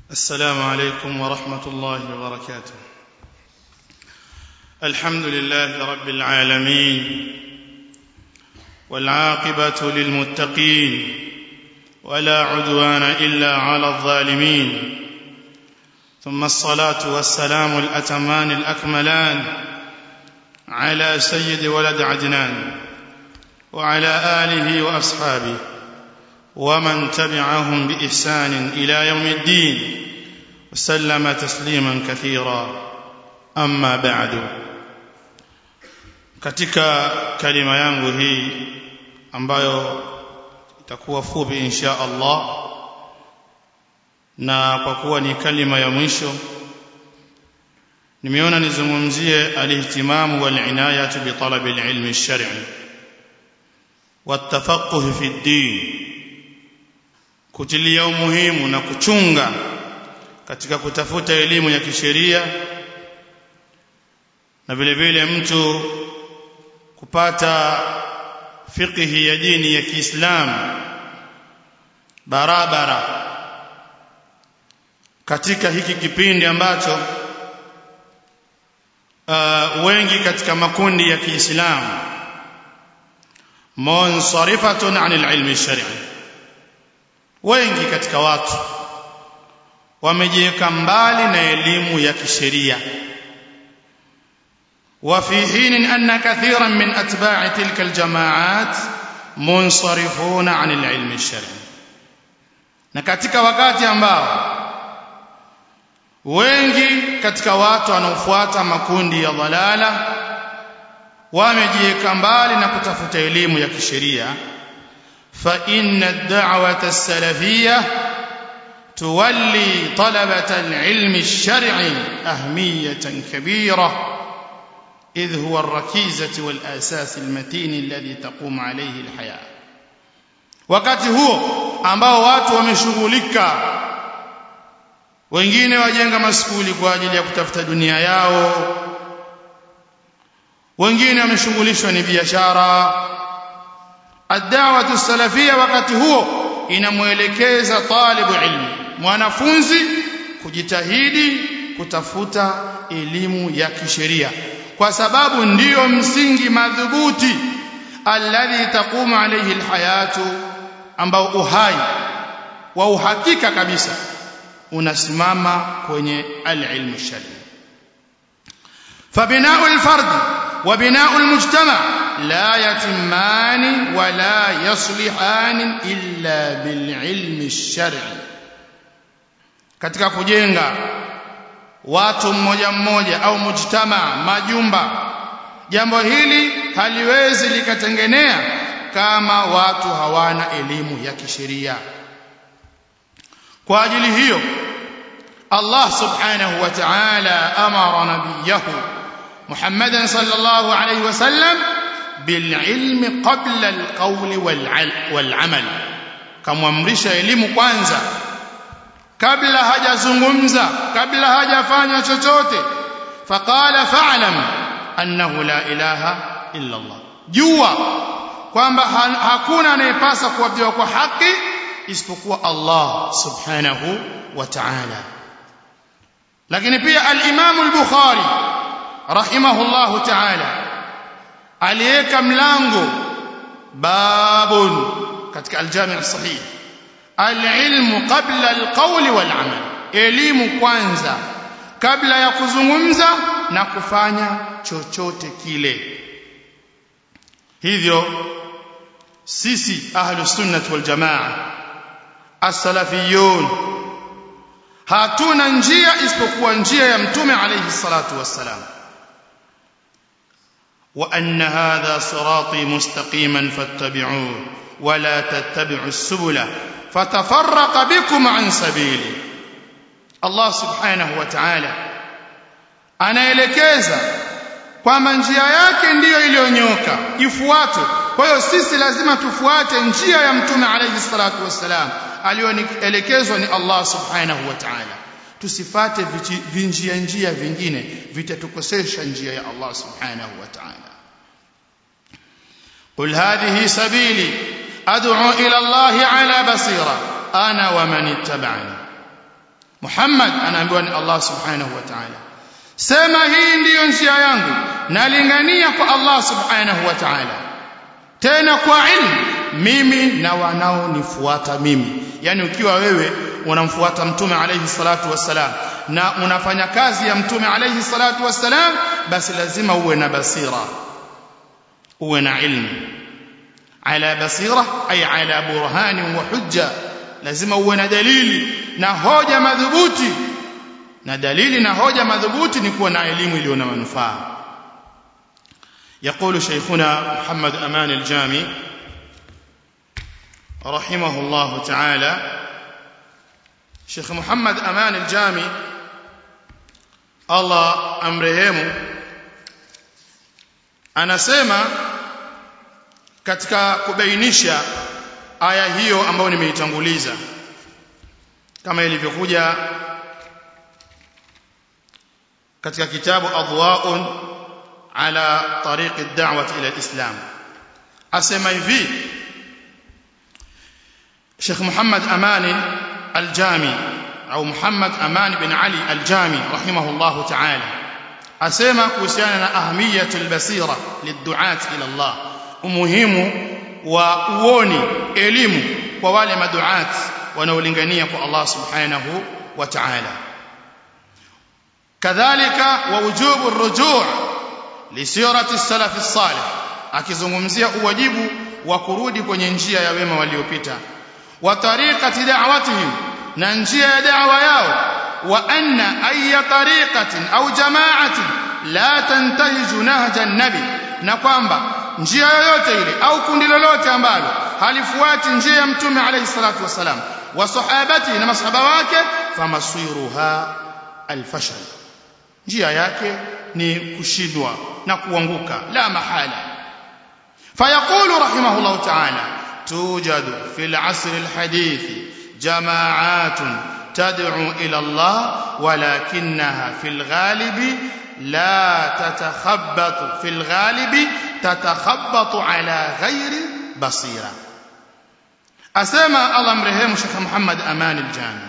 السلام عليكم ورحمة الله وبركاته الحمد لله رب العالمين والعاقبة للمتقين ولا عدوان إلا على الظالمين ثم الصلاة والسلام الأتمان الأكملان على سيد ولد عدنان وعلى آله وأصحابه ومن تبعهم بإحسان إلى يوم الدين وسلم تسليما كثيرا أما بعد katika kalima yangu hii ambayo itakuwa fupi insha Allah na kwa kuwa ni kalima ya mwisho nimeona nizungumzie alihtimamu walinayatu bitalabi alilmi alshar'i والتفقه في الدين kutilia umuhimu na kuchunga katika kutafuta elimu ya kisheria na vile vile mtu kupata fiqhi ya dini ya Kiislamu barabara katika hiki kipindi ambacho uh, wengi katika makundi ya Kiislamu munsarifatun anil ilmi shar'i wengi katika watu wamejiweka mbali na elimu ya kisheria وفي حين أن كثيرا من أتباع تلك الجماعات منصرفون عن العلم الشرعي na katika wakati ambao wengi katika watu wanaofuata makundi ya dhalala wamejiweka mbali na kutafuta elimu ya kisheria فإن الدعوة السلفية تولي طلبة العلم الشرعي أهمية كبيرة إذ هو الركيزة والأساس المتين الذي تقوم عليه الحياة wakati huo ambao watu wameshughulika wengine wajenga maskuli kwa ajili ya kutafuta dunia yao wengine wameshughulishwa ni biashara ad-da'watu salafia wakati huo inamuelekeza talibu ilmi mwanafunzi kujitahidi kutafuta elimu ya kisheria kwa sababu ndiyo msingi madhubuti alladhi taqumu alayhi alhayatu ambao uhai wa uhakika kabisa unasimama kwenye alilmu shari فبناء الفرد وبناء المجتمع لا يتمان ولا يصلحان إلا بالعلم الشرعي katika kujenga watu mmoja mmoja au mujtama majumba jambo hili haliwezi likatengenea kama watu hawana elimu ya kisheria kwa ajili hiyo Allah subhanahu wa ta'ala amara nabiyahu محمدا صلى الله عليه وسلم بالعلم قبل القول والعمل kamwamrisha elimu kwanza kabla hajazungumza kabla hajafanya chochote faqala fa'lam annahu la ilaha illa Allah jua kwamba hakuna anayepasa kuabudiwa kwa haki isipokuwa Allah subhanahu wa ta'ala lakini pia al-Imam al-Bukhari rahimahullahu ta'ala aliweka mlango babun katika al-jami' as-sahih al-ilmu qabla al-qawl wal-amal elimu kwanza kabla ya kuzungumza na kufanya chochote kile hivyo sisi ahlus sunnah wal jamaa as-salafiyun hatuna njia isipokuwa njia ya mtume alayhi salatu wassalam وأن هذا صراطي مستقيما فاتبعوه ولا تتبعوا السبل فتفرق بكم عن سبيلي الله سبحانه وتعالى anaelekeza kwamba njia yake ndiyo iliyonyoka ifuatwe kwa hiyo sisi lazima tufuate njia ya mtume alayhi salatu wassalam aliyoelekezwa ni Allah subhanahu wa ta'ala tusifate vinjia njia vingine vitatukosesha njia ya Allah subhanahu wa ta'ala قل هذه سبيلي أدعو إلى الله على بصيرة أنا ومن اتبعني Muhammad anaambiwa ni Allah subhanahu wa ta'ala sema hii ndiyo njia yangu nalingania kwa Allah subhanahu wa ta'ala tena kwa ilmu mimi na wanaonifuata mimi yani ukiwa wewe unamfuata mtume alayhi salatu wassalam na unafanya kazi ya mtume alayhi salatu wassalam basi lazima uwe na basira uwe na ilmu ala basira ay ala burhani wa hujja lazima uwe na dalili na hoja madhubuti na dalili na hoja madhubuti ni kuwa na elimu iliyo na manufaa يقول شيخنا محمد أمان الجامي رحمه الله تعالى شيخ محمد أمان الجامي الله أمرهم anasema katika kubainisha aya hiyo ambayo nimeitanguliza kama ilivyokuja katika kitabu adwaun ala tariq ad-da'wah ila al-islam asema hivi Sheikh Muhammad Amani Al-Jami au Muhammad Amani bin Ali Al-Jami rahimahullah ta'ala asema kuhusiana na ahmiyatul basira lid-du'at ila Allah umuhimu wa uoni elimu kwa wale maduat wanaolingania kwa Allah subhanahu wa ta'ala kadhalika wa wujubu ar-ruju' li sirati as-salaf as-salih akizungumzia uwajibu wa kurudi kwenye njia ya wema waliopita wa tariqati da'watihim na njia ya da'wa yao wa anna ayya tariqatin au jama'atin la tantahiju nahja an-nabi na kwamba njia yoyote ile au kundi lolote ambalo halifuati njia ya mtume alayhi salatu wasalam wa sahabati na masahaba wake famasiruha alfashal njia yake ni kushindwa na kuanguka la mahala فيقول رحمه الله تعالى توجد في العصر الحديث جماعات تدعو إلى الله ولكنها في الغالب لا تتخبط في الغالب تتخبط على غير بصيرة أسمى الله مرهيم شيخ محمد أمان الجامع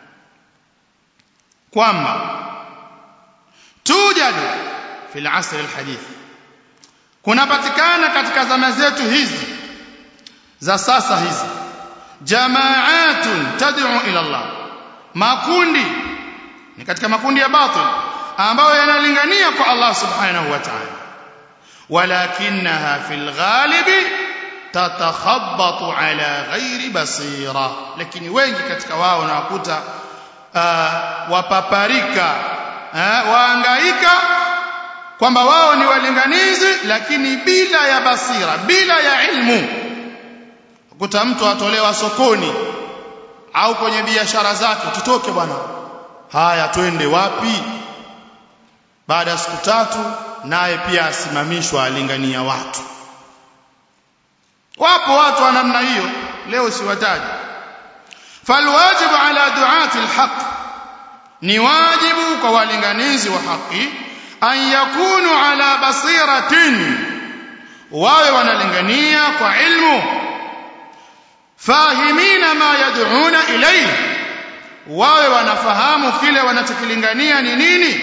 كواما توجد في العصر الحديث kunapatikana katika zama zetu hizi za sasa hizi jamaatun tad'u ila Allah makundi ni katika makundi ya batil ambayo yanalingania kwa Allah subhanahu wa ta'ala walakinaha fil ghalibi tatakhabbatu ala ghairi basira lakini wengi katika wao nawakuta uh, wapaparika uh, waangaika kwamba wao ni walinganizi lakini bila ya basira bila ya ilmu kuta mtu atolewa sokoni au kwenye biashara zake tutoke bwana haya twende wapi baada ya siku tatu naye pia asimamishwa alingania watu wapo watu wa namna hiyo leo siwataji falwajibu ala duati alhaq ni wajibu kwa walinganizi wa haki an yakunu ala basiratin wawe wanalingania kwa ilmu fahimina ma yad'una ilayhi wawe wanafahamu kile wanachokilingania ni nini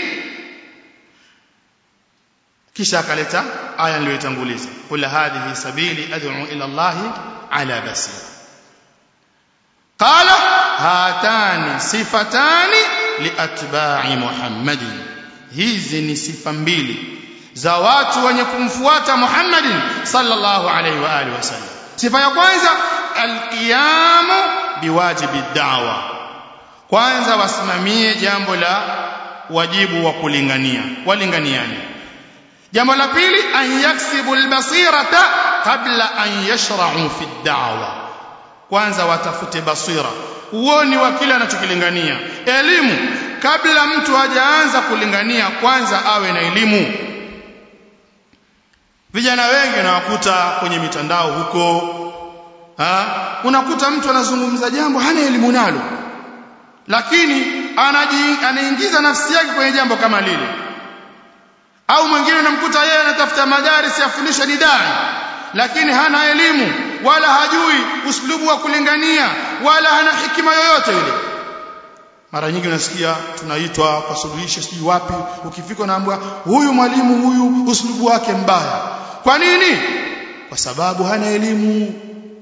kisha akaleta aya niliyotanguliza kula hadhihi sabili ad'u ila Allah ala basira qala hatani sifatani liatba'i muhammadin hizi ni sifa mbili za watu wenye kumfuata Muhammadin sallallahu alaihi wa alihi wasallam sifa ya kwanza alqiyamu biwajibi da'wa kwanza wasimamie jambo la wajibu wa kulingania walinganiani jambo la pili an yaksibu albasirata kabla an yashra'u fi da'wa kwanza watafute basira uoni wa kile anachokilingania elimu kabla mtu hajaanza kulingania kwanza awe na elimu vijana wengi nawakuta kwenye mitandao huko ha? unakuta mtu anazungumza jambo hana elimu nalo lakini anaji, anaingiza nafsi yake kwenye jambo kama lile au mwingine unamkuta yeye anatafuta madarisi afundisha didai lakini hana elimu wala hajui uslubu wa kulingania wala hana hikima yoyote ile mara nyingi unasikia tunaitwa kwa suluhisho sijui wapi ukifika unaambiwa huyu mwalimu huyu uslubu wake mbaya kwa nini kwa sababu hana elimu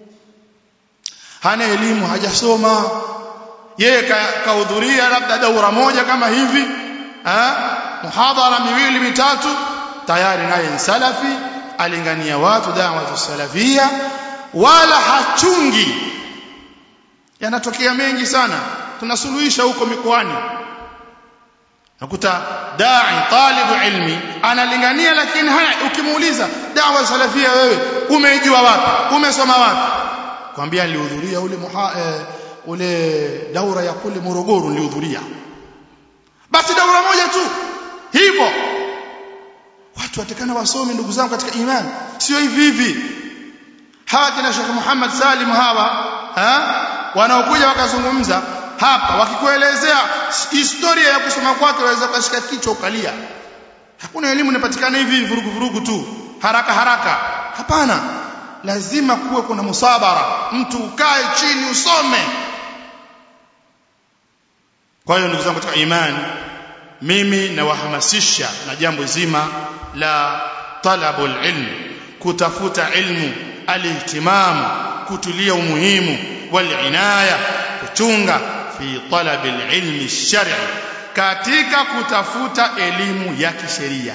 hana elimu hajasoma yeye kahudhuria labda daura moja kama hivi ha? muhadhara miwili mitatu tayari naye salafi alingania watu da'watu salafia wala hachungi yanatokea mengi sana tunasuluhisha huko mikoani nakuta da'i talibu ilmi analingania lakini haya ukimuuliza da'wa salafia wewe umejua wapi umesoma wapi kwambia nilihudhuria ule muha, eh, ule daura ya kule Morogoro nilihudhuria basi daura moja tu hivyo watu watakana wasome ndugu zangu katika imani sio hivi hivi hawa kina Sheikh Muhammad Salim hawa ha? wanaokuja wakazungumza hapa wakikuelezea historia ya kusoma kwake waweza kushika kichwa ukalia hakuna elimu inapatikana hivi vurugu vurugu tu haraka haraka hapana lazima kuwe kuna musabara mtu ukae chini usome kwa hiyo ndugu zangu katika imani mimi nawahamasisha na jambo zima la talabul ilm kutafuta ilmu alihtimamu kutulia umuhimu walinaya kuchunga fi talabil ilmi shar'i katika kutafuta elimu ya kisheria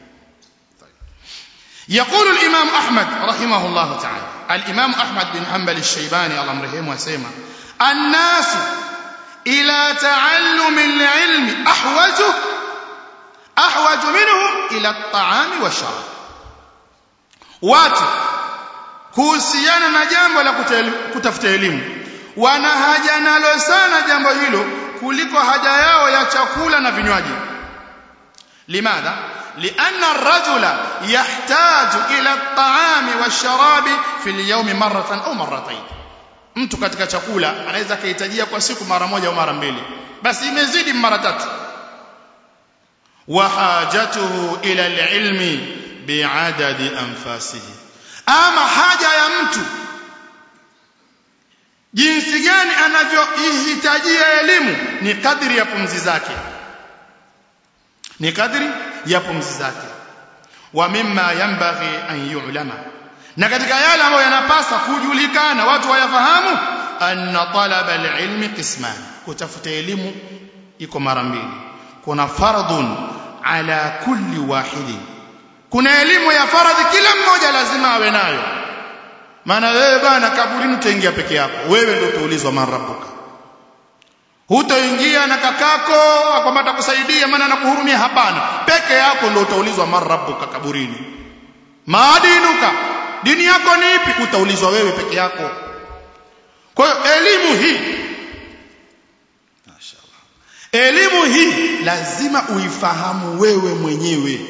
يقول الإمام أحمد رحمه الله تعالى الإمام أحمد بن حنبل الشيباني الله مرحمه وسيما الناس إلى تعلم العلم أحوج أحوج منهم إلى الطعام والشراب watu kuhusiana na jambo la kutafuta elimu wana haja nalo sana jambo hilo kuliko haja yao ya chakula na vinywaji limadha لأن الرجل يحتاج إلى الطعام والشراب في اليوم مرة أو مرتين mtu katika chakula anaweza kuhitajia kwa siku mara moja au mara mbili basi imezidi mara tatu wa hajatuhu ila alilmi biadadi anfasihi ama haja ya mtu jinsi gani anavyohitajia elimu ni kadri ya pumzi zake ni kadri ya pumzi zake wa mimma yanbaghi an yu'lama na katika yale ambayo yanapasa kujulikana watu wayafahamu anna talaba alilmi qisman kutafuta elimu iko mara mbili kuna fardhun ala kulli wahidin kuna elimu ya faradhi kila mmoja lazima awe nayo maana wewe bana kaburini utaingia peke yako wewe ndio utaulizwa man rabbuka hutoingia na kakako kwamba atakusaidia maana anakuhurumia hapana peke yako ndio utaulizwa man rabbuka kaburini maadinuka dini yako ni ipi utaulizwa wewe peke yako kwa hiyo elimu hii mashaallah elimu hii lazima uifahamu wewe mwenyewe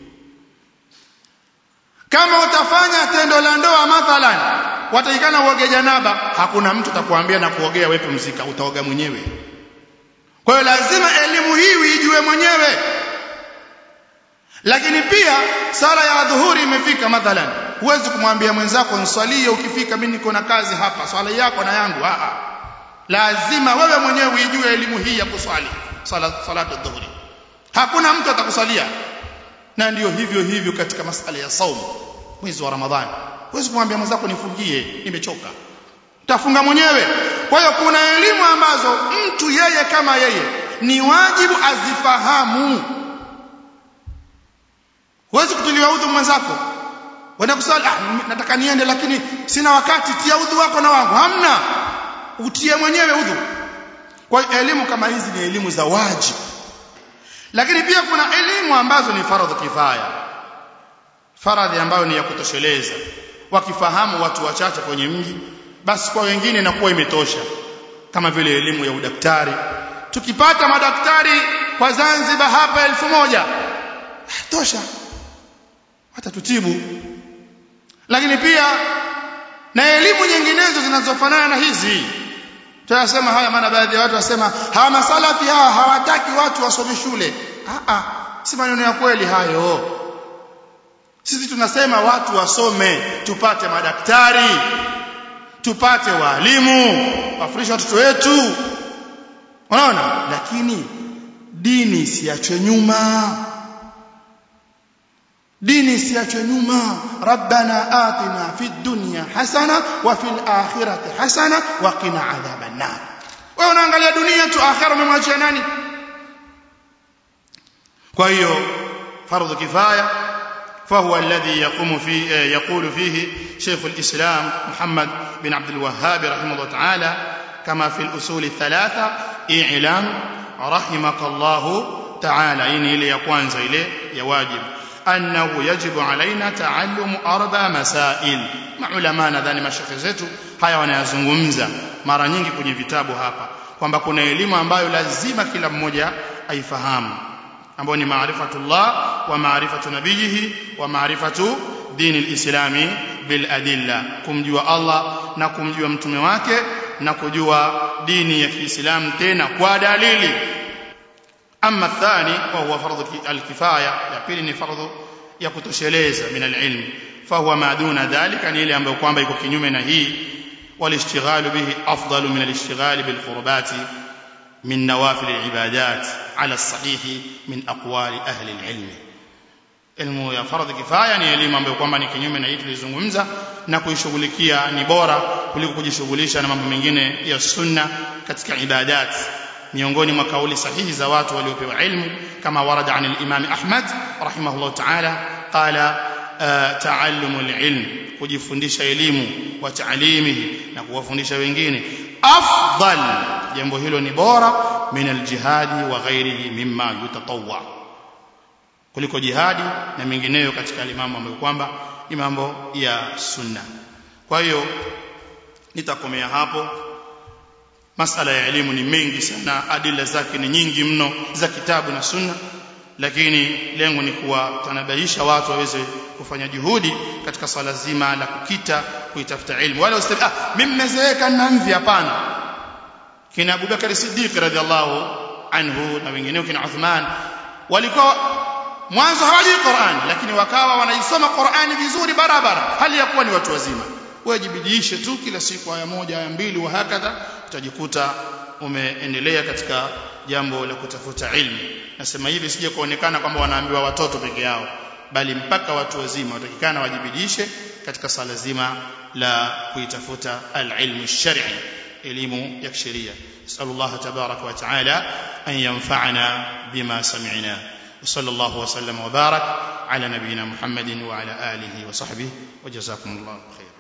kama utafanya tendo la ndoa mathalan watakikana uoge janaba hakuna mtu atakwambia na kuogea wewe pumzika utaoga mwenyewe kwa hiyo lazima elimu hii uijue mwenyewe lakini pia sala ya dhuhuri imefika mathalan huwezi kumwambia mwenzako nswalie ukifika mimi niko na kazi hapa swala yako na yangu a a lazima wewe mwenyewe uijue elimu hii ya kuswali sala salatu dhuhuri hakuna mtu atakusalia na ndiyo hivyo hivyo katika masala ya saumu mwezi wa ramadhani huwezi kumwambia mwenzako nifungie nimechoka utafunga mwenyewe kwa hiyo kuna elimu ambazo mtu yeye kama yeye ni wajibu azifahamu huwezi kutuliwa udhu mwenzako wenda kusali ah, nataka niende lakini sina wakati tia udhu wako na wangu hamna utie mwenyewe udhu kwa hiyo elimu kama hizi ni elimu za wajibu lakini pia kuna elimu ambazo ni faradhi kifaya faradhi ambayo ni ya kutosheleza wakifahamu watu wachache kwenye mji basi kwa wengine inakuwa imetosha kama vile elimu ya udaktari tukipata madaktari kwa Zanzibar hapa elfu moja tosha watatutibu lakini pia na elimu nyinginezo zinazofanana na hizi tunasema haya maana baadhi ya watu wasema hawa masalafi hawa hawataki watu wasome shule a a si maneno ya kweli hayo sisi tunasema watu wasome tupate madaktari tupate walimu wafundishe watoto wetu unaona lakini dini isiachwe nyuma dini isiachwe nyuma rabbana atina fid dunya hasana wa fil akhirati hasana wa qina adhaban nar wewe unaangalia dunia tu akhira umemwachia nani kwa hiyo fardhu kifaya فهو الذي يقوم فيه يقول فيه شيخ الإسلام محمد بن عبد الوهاب رحمه الله تعالى كما في الأصول الثلاثة إعلام رحمك الله تعالى إني إلي يقوانز إلي يواجب أنه يجب علينا تعلم أربع مسائل maulama nadhani mashekhe zetu haya wanayazungumza mara nyingi kwenye vitabu hapa kwamba kuna elimu ambayo lazima kila mmoja aifahamu ambayo ni maarifatullah wa maarifatu nabiyihi wa maarifatu dini lislami bil adilla kumjua Allah na kumjua mtume wake na kujua dini ya Kiislamu tena kwa dalili أما الثاني وهو فرض الكفاية يقول ni فرض ya kutosheleza min alilm fahuwa ma duna dhalika ni ile ambayo kwamba iko kinyume na hii walishtighalu bihi afdalu min alishtighali bilqurbati min nawafil alibadat ala alsahih min aqwali ahli alilm ilmu ya fardhi kifaya ni elimu ambayo kwamba ni kinyume na hii tulizungumza na kuishughulikia ni bora kuliko kujishughulisha na mambo mengine ya sunna katika ibadat miongoni mwa kauli sahihi za watu waliopewa ilmu kama warada an al-Imam Ahmad rahimahullah ta'ala qala ta'allumu al-ilm kujifundisha elimu wa ta'limihi na kuwafundisha wengine afdal jambo hilo ni bora min al-jihadi wa ghairihi mimma yutatawwa kuliko jihadi na mengineyo katika mambo ambayo kwamba ni mambo ya sunna kwa hiyo nitakomea hapo masala ya elimu ni mengi sana adila zake ni nyingi mno za kitabu na sunna lakini lengo ni kuwatanabaisha watu waweze kufanya juhudi katika swala zima la kukita kuitafuta ilmu wala ustadi ah mimi mmezeeka na mvi hapana kina Abubakar Siddiq radhiallahu anhu na wengineo kina Uthman walikuwa mwanzo hawajui Qur'an lakini wakawa wanaisoma Qur'ani vizuri barabara hali ya kuwa ni watu wazima wajibidiishe tu kila siku aya moja aya mbili wa hakadha utajikuta umeendelea katika jambo la kutafuta ilmu nasema hivi sije kuonekana kwamba wanaambiwa watoto peke yao bali mpaka watu wazima watakikana wajibidishe katika sala zima la kuitafuta alilmu shar'i elimu ya kisheria sallallahu tabaraka wa taala an yanfa'ana bima sami'na وصلى الله وسلم وبارك على نبينا محمد وعلى اله وصحبه وجزاكم الله خيرا